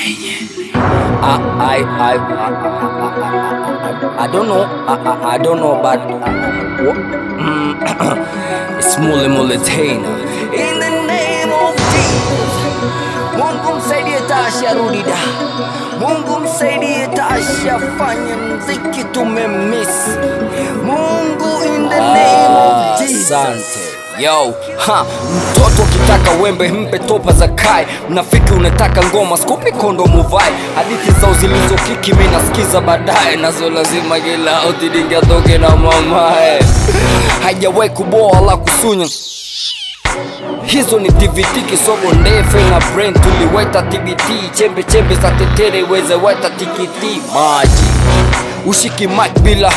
I, I, I, I, I don't know. I, I, I don't know, but it's Mule Mule Taina. In the name of Jesus. Mungu msaidie Tasha rudi da. Mungu msaidie Tasha fanye mziki tumemiss. Mungu in the name of Jesus. Asante. Yo, ha, mtoto ukitaka wembe mpe topa za kai mnafiki unataka ngoma skupi kondo muvai hadithi zao zilizokiki mi nasikiza baadaye nazo lazima kila utidingatoke na mamae hajawahi kuboa la kusunya hizo ni TVT kisogo ndefe na brain tuliweta TBT chembe chembe za tetere weze weta tikiti maji ushiki mic bila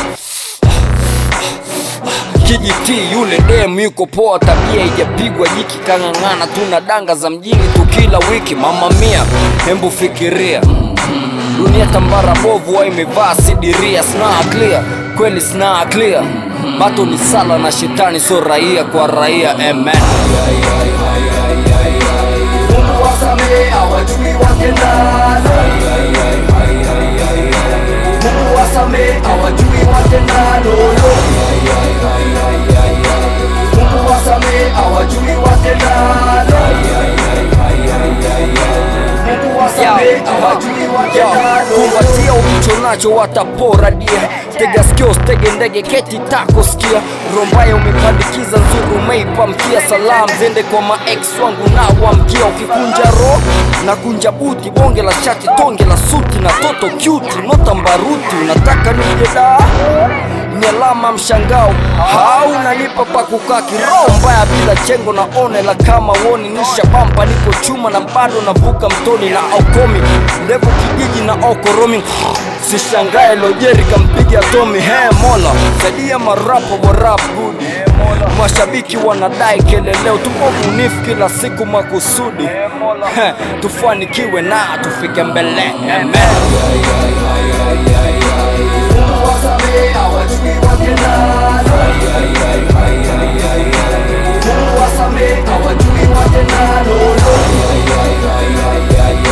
kijiti yule dem yuko poa, tabia ijapigwa jiki, kang'ang'ana, tuna danga za mjini tu kila wiki. Mama mia, hembu fikiria dunia tambara bovu, wa imevaa sidiria, snaa clear kweli, snaa clear bato ni sala na shetani, so raia kwa raia, amen. Mungu wasamehe, hawajui watendalo. Mungu wasamehe, hawajui watendalo. Mungu wasamehe, hawajui watendalo. Mungu wasamehe, hawajui watendalo. Kumbatia ulicho nacho watapora dia tega skio stege ndege keti tako skia rombaya umepandikiza nzuru umeipa mkia salam zende kwa maex wangu na wamkia ukikunja ro na kunja buti bonge la shati tonge la suti na toto cute nota mbaruti unataka nije da ni alama mshangao haunanipa pa kukaa kiroho mbaya bila chengo na one la kama woni nisha bampa niko chuma na bado navuka mtoni na aukomi ndevu kijiji na okoromi sishangae lojeri kampiga tomi he mola saidia marapo wa rap good mashabiki wanadai keleleo tuko bunifu kila siku makusudi He, tufanikiwe na tufike mbele amen Mungu wasamehe, hawajui watendalo. Mungu wasamehe, hawajui watendalo.